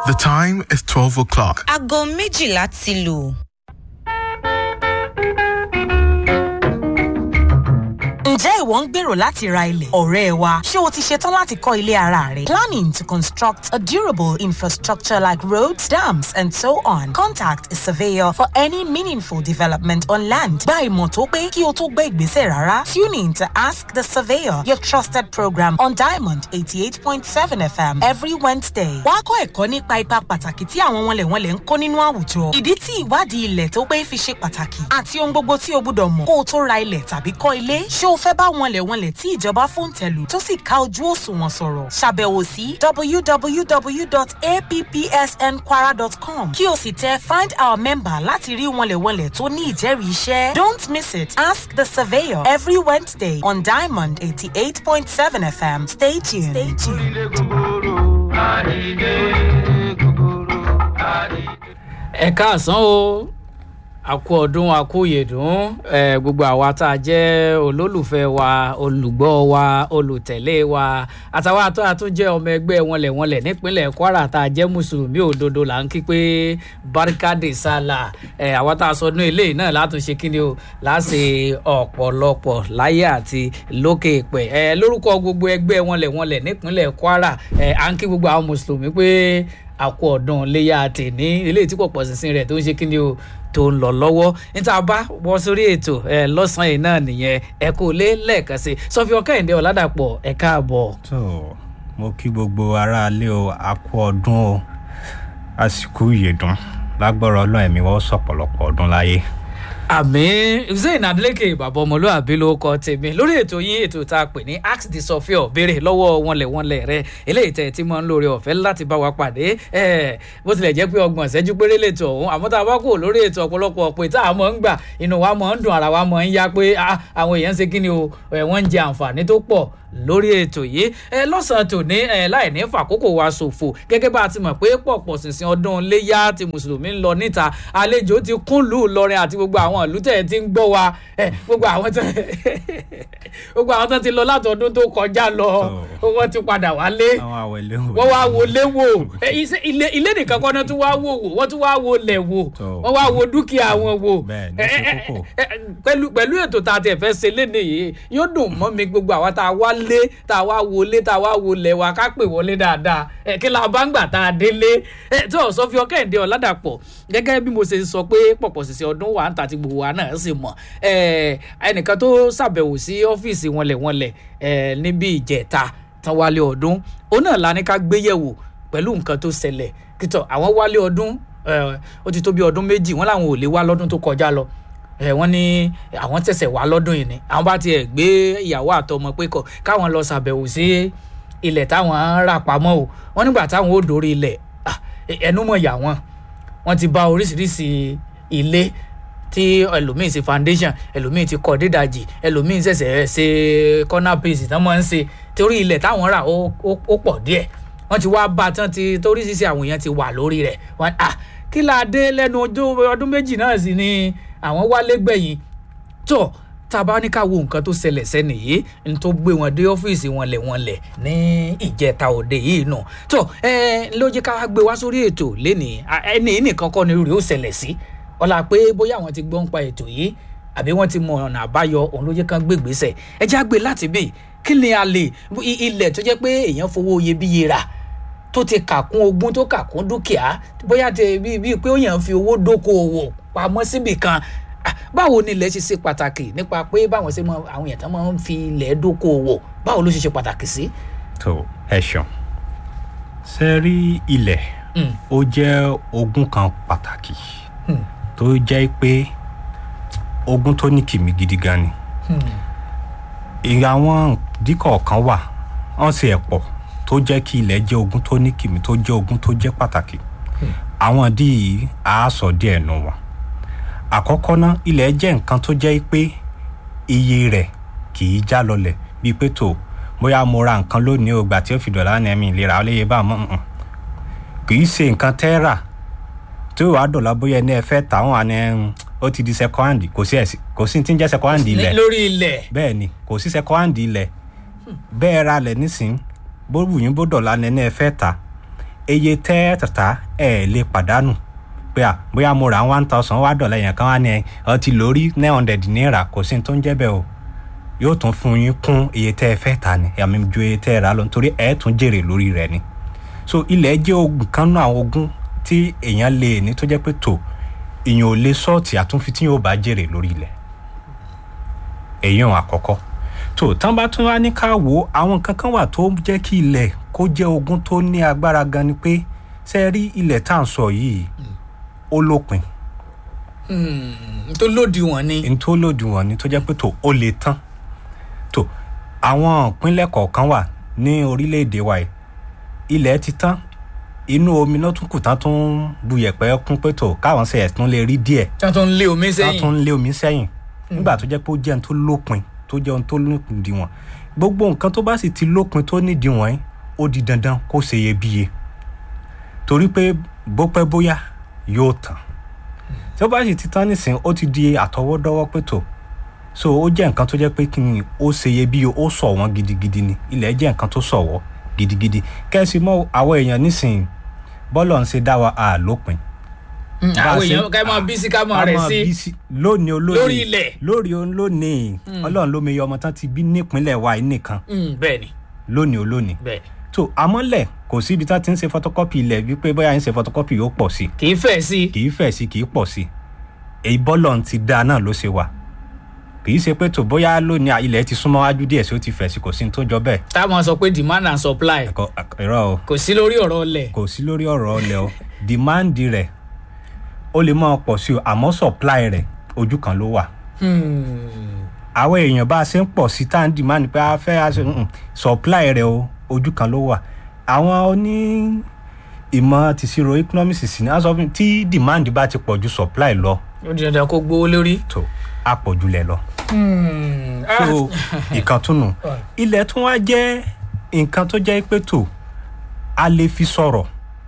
The time is 12 o'clock. aago méjìlá ti lù. Ǹjẹ́ ìwọ ń gbèrò láti ra ilẹ̀? Ọ̀rẹ́ wa, ṣé o ti ṣetán láti kọ́ ilé ara rẹ? Planning to construct a durable infrastructure like roads, dams and so on. Contact a surveyor for any meaningful development on land. Gba ìmọ̀ tó pé kí o tó gbé ìgbésẹ̀ rárá. Tune in to Ask the Surveyor, your trusted program on Diamond 88.7 FM every Wednesday. Wá kọ́ ẹ̀kọ́ nípa ipa pàtàkì tí àwọn wọnlẹ̀wọnlẹ̀ ń kó nínú àwùjọ. Ìdí tí ìwádìí ilẹ̀ tó pé fi ṣe pàtàkì àti ohun gbogbo tí o gbúdọ̀ mọ̀ kó o tó ra ilẹ̀ tàbí kọ́ ilé. Ṣé o fẹ́ bá wọnlẹ̀wọnlẹ̀ tí ìjọba fòǹtẹ̀lù tó sì ká ojú òṣùwọ̀n sọ̀rọ̀? Ṣàbẹ̀wò sí www.appsnkwara.com kí o sì tẹ find our member láti rí wọnlẹ̀wọnlẹ̀ tó ní ìjẹ́rìí iṣẹ́. Don't miss it. Ask the surveyor every Wednesday on Diamond 88.7 FM. Stay tuned. Stay tuned. ẹ káàsán o àkú ọdún àkú yèdùn ẹ gbogbo àwa tá a jẹ olólùfẹ́ wa olùgbọ́ wa olùtẹ̀lé wa àtàwọn àtọ́ àtúnjẹ ọmọ ẹgbẹ́ wọnlẹ̀wọnlẹ̀ nípínlẹ̀ kwara tá a jẹ́ mùsùlùmí òdodo là ń kí pé barikade sala ẹ àwa tá a sọ ní eléyìí náà látúnṣe kí ni o láṣẹ ọ̀pọ̀lọpọ̀ láyé àti lókè ìpẹ́ ẹ lórúkọ gbogbo ẹgbẹ́ wọnlẹ̀wọnlẹ̀ nípínlẹ̀ kwara ẹ à ń kí gbogbo àwọn mùsùlùmí pé àkú ọdún léyà tèní eléyìí tí pọ̀pọ̀ sísìn rẹ̀ tó ń ṣe kí ni o tó ń lọ lọ́wọ́ níta bá wọ́n sórí ètò ẹ lọ́sàn-án yìí náà nìyẹn ẹ kò lé lẹ́ẹ̀kan sí sọfí ọkẹ́yìndé ọ̀làdàpọ̀ ẹ káàbọ̀. tó mo kí gbogbo aráalé o a kú ọdún o àsìkò ìyèdùn lágbọ́rọ̀ ọlọ́run ẹ̀mí wọ́n sọ̀pọ̀lọpọ̀ ọdún láyé. àmì zayn adeleke bàbá ọmọlúwàbí ló kọ tèmi lórí ètò yín ètò tá a pè ní ask the sọfíọ béèrè lọ́wọ́ wọnlẹ̀wọnlẹ̀ rẹ eléyìí tẹ̀ tí mo ń lórí ọ̀fẹ́ láti bá wa pàdé ẹ̀ bó tilẹ̀ jẹ́ pé ọgbọ̀n ìṣẹ́jú péré lètò ọ̀hún àmọ́ tá a bá kò lórí ètò ọ̀pọ̀lọpọ̀ pé tá a mọ̀ ń gbà inú wa mọ̀ ń dùn ara wa mọ̀ ń yá pé ah, àwọn èèyàn ń ṣe kí ni o ẹ̀ wọ́n ń jẹ àǹfààní tó pọ̀ lórí ètò yìí ẹ lọ́sàn-án tòní ẹ láì ní fàkókò wa ṣòfò gẹ́gẹ́ bá a ti mọ̀ pé pọ̀pọ̀ ṣìnṣìn ọdún léyà tí mùsùlùmí ń lọ níta àlejò ti kún lù lọrin àti gbogbo àwọn ìlú tẹ̀ ti ń gbọ́ wa ẹ gbogbo àwọn tó gbogbo àwọn tó ti lọ láti ọdún tó kọjá lọ wọ́n ti padà wálé àwọn àwẹ̀lé wò. wọ́n wá wọlé wò ẹ, iṣẹ́- ilé ilé nìkan kọ́ náà tún wá wò wò wọ́n tún wá wo lẹ̀ wò Tó. wọ́n wá wo dúkìá wọn wò Bẹ́ẹ̀ ni, Ẹ, ó ṣe ẹ, kókó. ẹ, ẹ, pẹ̀lú pẹ̀lú ètò tá a tẹ̀ fẹ́ ṣe léde yìí yóò dùn mọ́ mi gbogbo àwa tá a wá lé tá a wá wọlé tá a wá wọlé wa ká pè wọlé dáadáa ẹ kí la bá ń gbà tá a délé ẹ tí ò sọ fi ọkẹ́ǹdé ọ̀làdàpọ̀ gẹ́gẹ́ bí mo ṣe sọ pé pọ̀pọ̀ ṣìṣẹ́ ọdún wà ń ta ti gbogbo wa náà sì mọ̀ ẹ ẹnìkan tó ṣàbẹ̀wò sí ọ́fíìsì wọnlẹ̀wọnlẹ̀ ẹ níbi ìjẹta tán wálé ọdún òun náà la ní ká gbéyẹ̀wò pẹ̀lú nǹkan tó ṣẹlẹ̀ kítọ̀ àwọn wálé ọdún ẹ, ó ti tó bí ọdún méjì wọn làwọn ò lè wá lọ́dún tó kọjá lọ ẹ wọ́n ní àwọn tẹ̀sẹ̀ wá lọ́dún yìí ni àwọn bá tiẹ̀ gbé ìyàwó àtọmọ pé kọ káwọn lọ ṣàbẹ̀wò sí ilẹ̀ táwọn ń rà pamọ́ o wọ́n nígbà táwọn ò dórí ilẹ̀ ah, ẹnu mọ̀ yà wọ́n wọ́n ti bá oríṣiríṣi ilé tí ẹlòmíín ṣe foundation ẹlòmíín ti kọ́ dídàjì ẹlòmíín ṣẹ̀ṣẹ̀ ṣe corner piece tán máa ń ṣe torí ilẹ̀ táwọn rà ó ó- ó pọ̀ díẹ̀ wọ́n ti wá bá a tán ti toríṣiríṣi àwọn èèyàn ti wà lórí rẹ̀ wọ́n ah kí la dé lẹ́nu ọjọ́- ọdún méjì náà sì ni àwọn wálé gbẹ̀yìn tó tá a bá ní ká wo nǹkan tó ṣẹlẹ̀ sẹ́ni yìí n tó gbé wọn dé ọ́fíìsì wọn lẹ̀ wọn lẹ̀ ní ìjẹta òde yìí nù tó ẹ ló jẹ́ ká gbé wá sórí ètò lénìí À, ẹni yìí nìkan kọ́ ni rèé ó ṣẹlẹ̀ sí ọ̀la pé bóyá àwọn ti gbọ́ ń pa ètò yìí àbí wọ́n ti mọ ọ̀nà àbáyọ òun ló jẹ́ kán gbé gbèsè ẹ já gbé láti bì kí ni a lè i- ilẹ̀ tó jẹ́ pé èèyàn fowó iyebíye rà tó ti kà kún ogún tó kà kún dúkìá bóyá tẹ bíi bíi pé ó yàn fi owó dókòwò pamọ́ síbì kan Ah, báwo ni ilẹ̀ ṣe ṣe pàtàkì nípa pé báwọn ṣe mọ àwọn èèyàn tán máa ń fi ilẹ̀ dókòwò báwo ló ṣe ṣe pàtàkì sí. tó ẹ ṣeun ṣe rí ilẹ̀ Mm. ó jẹ́ ogún kan pàtàkì Hmm. tó jẹ́ pé ogún tó ní kìmí gidi gan ni ìyá àwọn díkọ̀ kan wà wọ́n sì ẹ̀ pọ̀ tó jẹ́ kí ilẹ̀ jẹ́ ogún tó ní kìmí tó jẹ́ ogún tó jẹ́ pàtàkì àwọn dí yìí á sọ díẹ̀ nù wọn àkọ́kọ́ ná ilẹ̀ jẹ́ nǹkan tó jẹ́ pé iye rẹ̀ kì í já lọlẹ̀ bíi pé tó bóyá mo ra nǹkan lónìí o gbà tí ó fi dọ̀là ní ẹ̀mí ìlera ó léye bá a mọ̀ nǹkan kì í ṣe nǹkan tẹ́ rà tí ó wàá dọ̀là bóyá ẹni ẹ fẹ́ tà wọ́n àni ẹ̀hún, ó ti di second hand kò sí ẹ̀sìn kò sí ní tí ń jẹ́ second hand ilẹ̀ lórí ilẹ̀ bẹ́ẹ̀ ni kò sí second hand ilẹ̀ bẹ́ẹ̀ ra lẹ̀ nísìn bó wù yín bó dọ̀là ní ẹni ẹ fẹ́ tà eye tẹ́ tàtà ẹ̀ lè pàdánù pé à bóyá mo ra one thousand wá dọ̀là yẹn kan wá ní ẹ ọ ti lórí nine hundred naira kò sí ní tó ń jẹ́ bẹ́ẹ̀ o yóò tún fún yín kún iye tẹ́ ẹ fẹ́ ta ni àmì ju iye tẹ́ ẹ rà lọ nítorí ẹ tún jèrè lórí rẹ̀ ni so ilẹ̀ jẹ́ ogun kan náà àwọn ogun tí èèyàn lè ní tó jẹ́ pé tó èèyàn ò lè sọ́ọ̀tì àtúnfi tí yóò bá jèrè lórí ilẹ̀ èèyàn àkọ́kọ́ tó tán bá tún wá ní ká wò ó àwọn nǹkan kan wà tó jẹ́ kí ilẹ̀ kó jẹ́ ogun tó ní agbára gan ni pé ṣe rí ilẹ̀ tá à ń sọ yìí ó lópin Hmm, tó lòdì wọn ni. n tó lòdì wọn ni tó jẹ́ pé tó ó lè tán tó àwọn ìpínlẹ̀ kọ̀ọ̀kan wà ní orílẹ̀-èdè wa yìí ilẹ̀ ti tán inú omi náà tún kù tán tún bu yẹ̀pẹ̀ kún pé tó káwọn ṣe ẹ̀sùn lè rí díẹ̀ tí wọn tún ń lé omi tán sẹ́yìn. tún lé omi sẹ́yìn nígbà tó jẹ́ pé ó jẹ́ ohun tó lópin tó jẹ́ ohun tó lópin diwọ̀n gbogbo nǹkan tó bá sì ti lópin tó ní diwọ̀n yìí ó di dandan kó ṣe iyebíye torí pé bó pẹ́ bóyá yóò tán tí ó bá sì ti tán nísìnyí ó ti di àtọwọ́dọ́wọ́ pé tó so ó jẹ́ nǹkan tó jẹ́ pé kí ni ó ṣe iyebíye ó sọ̀ wọ́n gidigidi ni ilẹ̀ jẹ́ nǹkan tó sọ̀wọ́ gidigidi kẹ́sì mọ́ àwọn èèyàn nísìnyí bọ́lọ̀ ń ṣe dá wa à lópin Hmm, bá a àwọn ṣe- èèyàn ká máa bí sí ká máa a rẹ̀ máa sí. bí sí lónìí olónìí Lórí ilẹ̀. lórí òun lónìí ọlọ́run ló meyọ ọmọ tán ti bí nípínlẹ̀ wa yìí nìkan Hmm, bẹ́ẹ̀ ni lónìí olónìí bẹ́ẹ̀ ni. tó àmọ́lẹ̀ kò síbi tá ti ń ṣe photocopy ilẹ̀ wípé bóyá ń ṣe photocopy yóò pọ̀ sí kì í fẹ̀ sí. kì í fẹ̀ sí kì í pọ̀ sí èyí bọ́lọ̀ ti da náà ló ṣe wà kì í ṣe pé tó bóyá lónìí à, ilẹ̀ ti súnmọ́ wájú díẹ̀ sí ó ti fẹ̀ sí kò sí ní tó jọ bẹ́ẹ̀ táwọn sọ pé demand and supply ẹ̀kọ́ ẹ̀rọ o kò sí lórí ọ̀rọ̀ ọlẹ̀. kò sí lórí ọ̀rọ̀ ọlẹ̀ o demand rẹ̀ ó lè máa pọ̀ sí o àmọ́ supply rẹ̀ ojú kan ló wà Hmm, àwọn èèyàn bá a ṣe ń pọ̀ sí tá à ń demand pé a fẹ́ a ṣe mm, supply rẹ̀ o ojú kan ló wà àwọn oní ìmọ̀ tìṣirò economics sì ní a sọ fún mi tí demand bá ti pọ̀ ju supply lọ ó di dandan kó gbówó lórí. tó a pọ̀ jù lẹ̀ lọ. Hmm, ah, so ìkan tún nù ilẹ̀ tún wá jẹ́ nǹkan tó jẹ́ pé tó a lè fi sọ̀rọ̀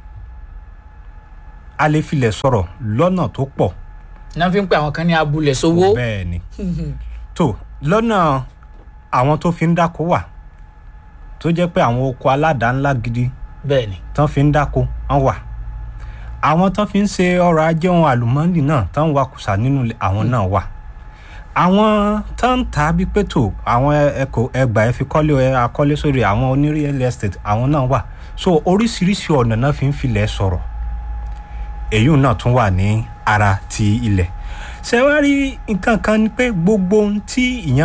a lè filẹ̀ sọ̀rọ̀ lọ́nà tó pọ̀ náà fi ń pe àwọn kan ní abúlé sówó. bẹ́ẹ̀ ni tó lọ́nà àwọn tó fi ń dáko wà tó jẹ́ pé àwọn oko aládàá ńlá gidi bẹ́ẹ̀ ni. tán fi ń dáko wọ́n wà àwọn tán fi ń ṣe ọrọ̀ ajé ohun àlùmọ́ọ́nì náà tán ń wakùsà nínú ilẹ̀, àwọn náà wà àwọn tán ń ta bí pẹ̀tò àwọn ẹ̀kọ́ ẹgbà ẹ̀ fi kọ́lé ẹ̀ akọ́lé sórí àwọn oní real estate àwọn náà wà so oríṣiríṣi ọ̀nà náà fi ń filẹ̀ sọ̀rọ̀ èyí náà tún wà ní ara ti ilẹ̀ ṣe wá rí nǹkan kan ni pé gbogbo ohun tí ìyẹn